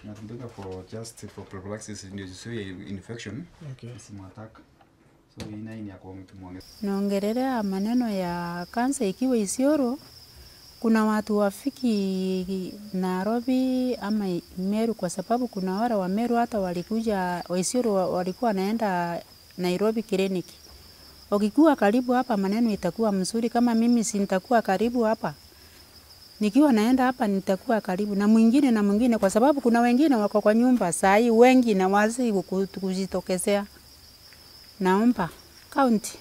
natumika for just for prophylaxis ndio zisiwe infection Okay. isimuattack so hii nayo ni ya kumwongeza Naongelelea maneno ya kansa ikiwa Isiolo, kuna watu wafiki Nairobi ama Meru, kwa sababu kuna wale wa Meru hata walikuja wa Isiolo wa- walikuwa wanaenda Nairobi kliniki. Ukikuwa karibu hapa, maneno itakuwa mzuri. Kama mimi si nitakuwa karibu hapa, nikiwa naenda hapa nitakuwa karibu na mwingine na mwingine, kwa sababu kuna wengine wako kwa nyumba saa hii wengi na wazi kuku- kujitokezea. Naomba kaunti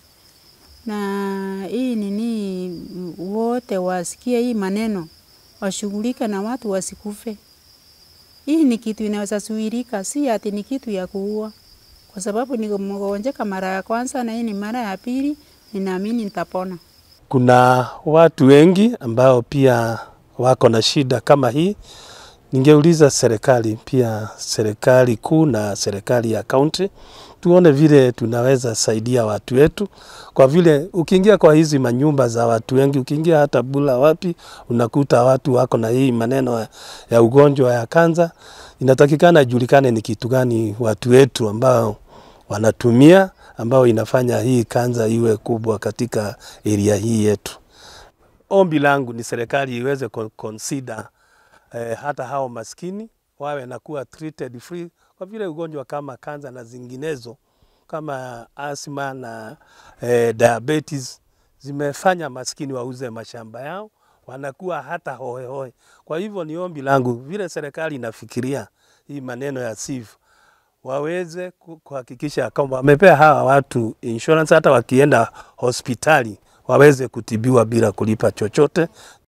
na hii nini, m- wote wasikie hii maneno, washughulike na watu wasikufe. Hii ni kitu inaweza zuilika, si ati ni kitu ya kuua, kwa sababu nimegonjeka mara ya kwanza na hii ni mara ya pili, ninaamini nitapona. Kuna watu wengi ambao pia wako na shida kama hii. Ningeuliza serikali pia, serikali kuu na serikali ya kaunti, tuone vile tunaweza saidia watu wetu, kwa vile ukiingia kwa hizi manyumba za watu wengi, ukiingia hata Bula wapi, unakuta watu wako na hii maneno ya- ya ugonjwa ya kansa. Inatakikana ijulikane ni kitu gani watu wetu ambao wanatumia ambao inafanya hii kansa iwe kubwa katika area hii yetu. Ombi langu ni serikali iweze con- consider eh, hata hao maskini wawe na kuwa treated free, kwa vile ugonjwa kama kansa na zinginezo kama asthma na eh, diabetes zimefanya maskini wauze mashamba yao, wanakuwa hata hohehohe. Kwa hivyo ni ombi langu vile serikali inafikiria hii maneno ya SIF waweze ku- kuhakikisha kwamba wamepea hawa watu insurance, hata wakienda hospitali waweze kutibiwa bila kulipa chochote,